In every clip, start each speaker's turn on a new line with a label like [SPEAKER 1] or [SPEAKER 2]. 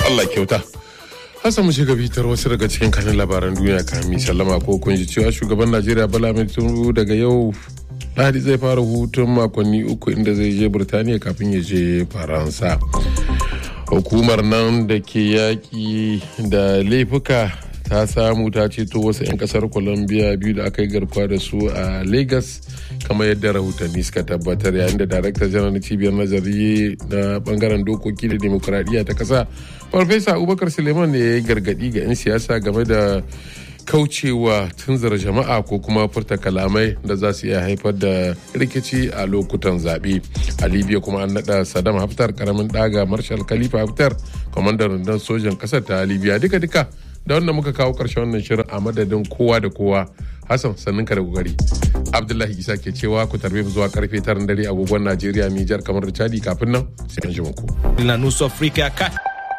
[SPEAKER 1] Allah kyauta. Hassan mu shiga bitar wasu daga cikin kanin labaran duniya kami sallama ko kun ji cewa shugaban Najeriya Bala Ahmed Tinubu daga yau Lahadi zai fara hutun makonni uku inda zai je Birtaniya kafin ya je Faransa. Hukumar nan da ke yaƙi da laifuka ta samu ta ceto wasu 'yan kasar Colombia biyu da aka yi garkuwa da su a Lagos kamar yadda rahotanni suka tabbatar yayin da darakta janar na cibiyar nazari na bangaren dokoki da demokuraɗiyya ta ƙasa farfesa abubakar suleiman ne ya yi gargaɗi ga 'yan siyasa game da kaucewa tunzara jama'a ko kuma furta kalamai da za su iya haifar da rikici a lokutan zaɓe a libya kuma an naɗa saddam haftar karamin ɗaga marshal khalifa haftar kwamandan rundunar sojan ƙasar ta libya duka-duka da wanda muka kawo ƙarshen wannan shirin a madadin kowa da kowa hassan sannin ka da kokari abdullahi isa ke cewa ku tarbe mu zuwa karfe taran dare agogon najeriya nijar kamar da chadi kafin nan sai an ji ku.
[SPEAKER 2] na nusu afrika ka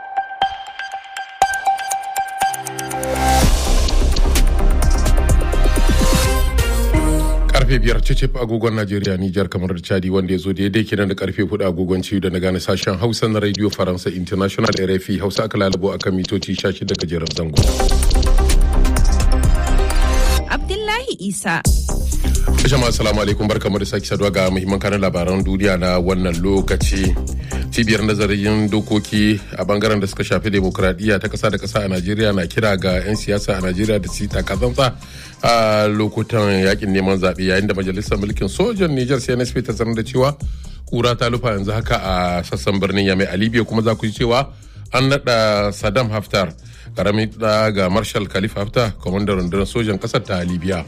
[SPEAKER 1] karfe biyar cicif agogon najeriya nijar kamar da chadi wanda ya zo daidai kenan da karfe hudu agogon ciwo da na gane sashen hausa na radio faransa international rfi hausa aka lalabo akan mitoci 16 gajeren zango
[SPEAKER 3] abdullahi isa
[SPEAKER 1] jama'a assalamu alaikum barkamu da sake saduwa ga muhimman kanan labaran duniya na wannan lokaci cibiyar nazarin dokoki a bangaren da suka shafi demokradiyya ta kasa da kasa a najeriya na kira ga 'yan siyasa a najeriya da su takazantsa a lokutan yakin neman zaɓe yayin da majalisar mulkin sojan niger cnsp ta sanar da cewa kura ta lufa yanzu haka a sassan birnin yamai a libya kuma za ku ji cewa an naɗa saddam haftar karamin ga marshal khalifa haftar kwamandan rundunar sojan ƙasar ta libya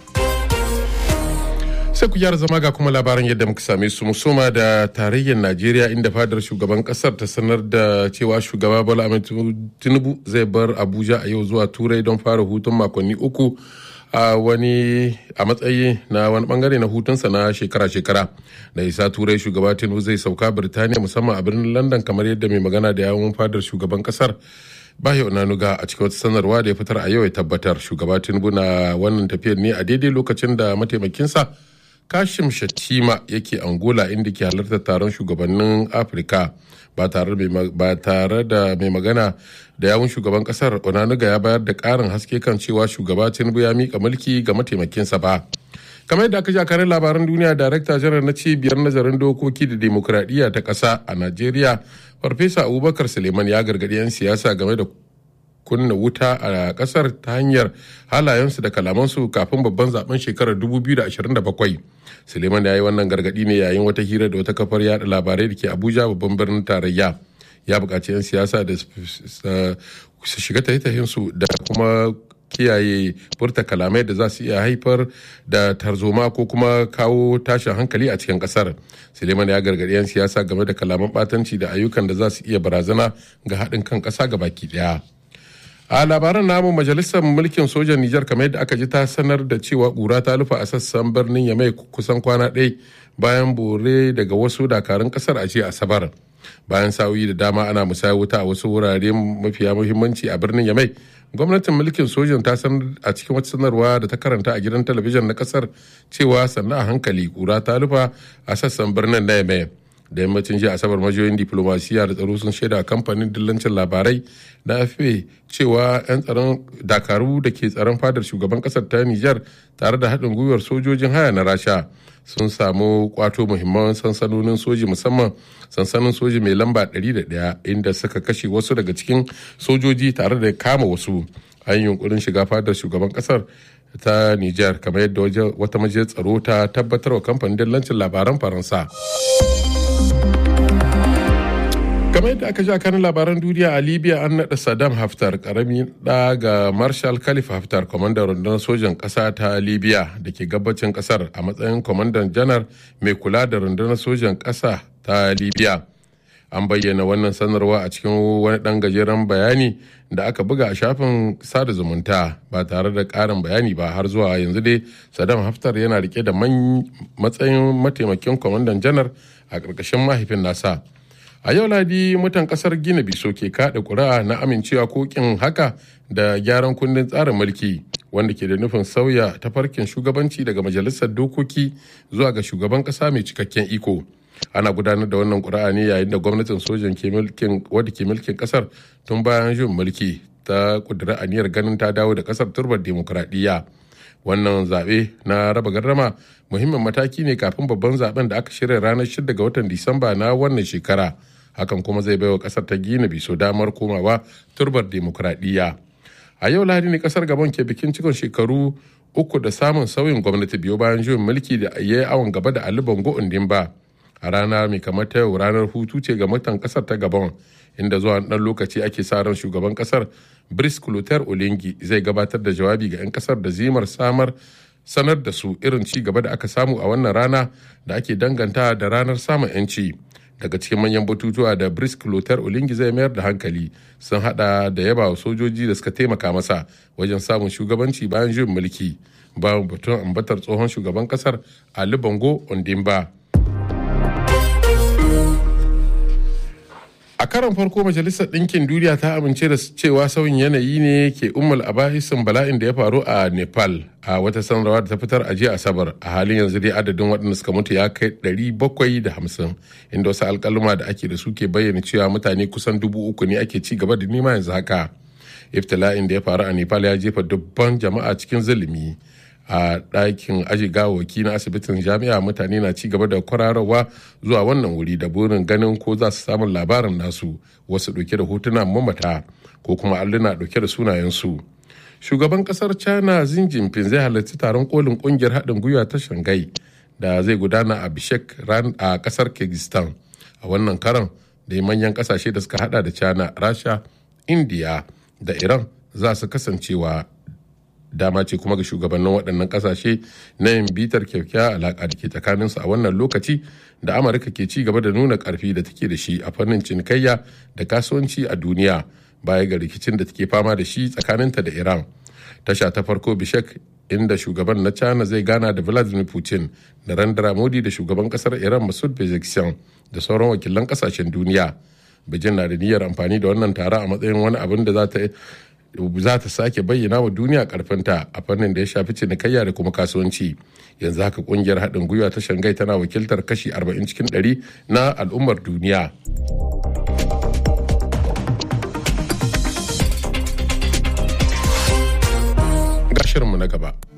[SPEAKER 1] sai ku gyara zama ga kuma labaran yadda muka same su musoma da tarayyar najeriya inda fadar shugaban kasar ta sanar da cewa shugaba bola ahmed tinubu zai bar abuja a yau zuwa turai don fara hutun makonni uku a wani a matsayi na wani bangare na hutunsa na shekara-shekara da isa turai shugaba tinubu zai sauka birtaniya musamman a birnin london kamar yadda mai magana da yawon fadar shugaban kasar bayo nanuga a cikin wata sanarwa da ya fitar a yau ya tabbatar shugaba tinubu na wannan tafiyar ne a daidai lokacin da mataimakinsa kashim shatima yake angola inda ke halartar taron shugabannin afirka ba tare da mai magana da yawun shugaban kasar onanuga ya bayar da karin haske kan cewa shugaba tinubu ya mika mulki ga mataimakinsa ba kamar yadda aka ji a karin labaran duniya darakta janar na cibiyar nazarin dokoki da demokuraɗiyya ta ƙasa a najeriya farfesa abubakar suleiman ya gargaɗi 'yan siyasa game da kunna wuta a kasar ta hanyar halayensu da kalamansu kafin babban zaben shekarar 2027 suleiman ya yi wannan gargadi ne yayin wata hira da wata kafar yada labarai da ke abuja babban birnin tarayya ya buƙaci 'yan siyasa da su shiga tahihinsu da kuma kiyaye furta kalamai da za su iya haifar da tarzoma ko kuma kawo tashin hankali a cikin kasar suleiman ya gargaɗi 'yan siyasa game da kalaman batanci da ayyukan da za su iya barazana ga haɗin kan ƙasa ga baki ɗaya a labaran namu majalisar mulkin sojan nijar kamar yadda aka ji ta sanar da cewa ƙura ta lufa a sassan birnin ya mai kusan kwana ɗaya bayan bore daga wasu dakarun ƙasar a jiya asabar bayan sa'o'i da dama ana musaya wuta a wasu wurare mafiya muhimmanci a birnin yamai gwamnatin mulkin sojan ta sanar a cikin wata sanarwa da ta karanta a gidan talabijin na kasar cewa sannan a hankali kura ta lufa a sassan birnin na yamai da yammacin jiya asabar majiyoyin diplomasiya da tsaro sun shaida kamfanin dillancin labarai na afp cewa 'yan tsaron dakaru da ke tsaron fadar shugaban kasar ta nijar tare da haɗin gwiwar sojojin haya na rasha sun samu kwato muhimman sansanonin soji musamman sansanin soji mai lamba 101 inda suka kashe wasu daga cikin sojoji tare da kama wasu an yunkurin shiga fadar shugaban kasar ta nijar kamar yadda wata majiyar tsaro ta tabbatar wa kamfanin dillancin labaran faransa kamar yadda aka sha kan labaran duniya a libya an naɗa saddam haftar karami ɗa ga marshal khalifa haftar kwamandan rundunar sojan ƙasa ta libya da ke gabacin ƙasar a matsayin kwamandan janar mai kula da rundunar sojan ƙasa ta libya an bayyana wannan sanarwa a cikin wani ɗan gajeren bayani da aka buga a shafin sada zumunta ba tare da ƙarin bayani ba har zuwa yanzu dai saddam haftar yana rike da matsayin mataimakin kwamandan janar a ƙarƙashin mahaifin nasa a yau ladi mutan kasar gina biso ke kada ƙuri'a na amincewa kokin haka da gyaran kundin tsarin mulki wanda ke da nufin sauya tafarkin shugabanci daga majalisar dokoki zuwa ga shugaban kasa mai cikakken iko ana gudanar da wannan ƙuri'a ne yayin da gwamnatin sojan wadda ke mulkin ƙasar tun bayan jin mulki ta ƙudura aniyar ganin ta dawo da ƙasar turbar demokuraɗiyya wannan zaɓe na raba gardama muhimmin mataki ne kafin babban zaben da aka shirya ranar 6 ga watan disamba na wannan shekara hakan kuma zai baiwa ƙasar ta gina biso damar komawa turbar demokuraɗiyya a yau lahadi ne ƙasar gabon ke bikin cikon shekaru uku da samun sauyin gwamnati biyu bayan juyin mulki da ya yi awon gaba da ali bongo ba a rana mai kamar ta yau ranar hutu ce ga mutan kasar ta gabon inda zuwa ɗan lokaci ake sa ran shugaban kasar brice clotaire olengi zai gabatar da jawabi ga 'yan kasar da zimar samar sanar da su irin ci gaba da aka samu a wannan rana da ake danganta da ranar samun 'yanci daga cikin manyan batutuwa da brice clotaire olengi zai mayar da hankali sun hada da yaba wa sojoji da suka taimaka masa wajen samun shugabanci bayan juyin mulki bayan batun ambatar tsohon shugaban kasar ali bongo ondimba a karon farko majalisar ɗinkin duniya ta amince da cewa sauyin yanayi ne ke ummal abahisin bala'in da ya faru a nepal a wata sanarwa da ta fitar a jiya asabar a halin yanzu dai adadin waɗanda suka mutu ya kai 750 inda wasu alkaluma da ake da su ke bayyana cewa mutane kusan dubu uku ne ake ci gaba da nema yanzu haka iftila'in da ya faru a nepal ya jefa dubban jama'a cikin zulumi a ɗakin aji gawaki na asibitin jami'a mutane na ci gaba da kwararwa zuwa wannan wuri da burin ganin ko za su samun labarin nasu wasu ɗauke da hotunan mamata ko kuma alluna ɗauke da sunayensu shugaban ƙasar china xi jinping zai halarci taron kolin ƙungiyar haɗin gwiwa ta shanghai da zai gudana a bishek ran a ƙasar kyrgyzstan a wannan karan da manyan ƙasashe da suka hada da china rasha india da iran za su kasancewa dama ce kuma ga shugabannin waɗannan ƙasashe na yin bitar kyakkyawar alaƙa da ke tsakaninsu a wannan lokaci da amurka ke ci gaba da nuna ƙarfi da take da shi a fannin cinikayya da kasuwanci a duniya baya ga rikicin da take fama da shi tsakaninta da iran tasha ta farko bishek inda shugaban na china zai gana da vladimir putin da randara modi da shugaban kasar iran masud pezeshkian da sauran wakilan kasashen duniya beijing na da niyyar amfani da wannan tara a matsayin wani abin da za ta za ta sake bayyana wa duniya karfinta a fannin da ya shafi cinikayya da kuma kasuwanci yanzu haka kungiyar haɗin gwiwa ta shangai tana wakiltar kashi 40 cikin 100 na al'ummar duniya gashirinmu na gaba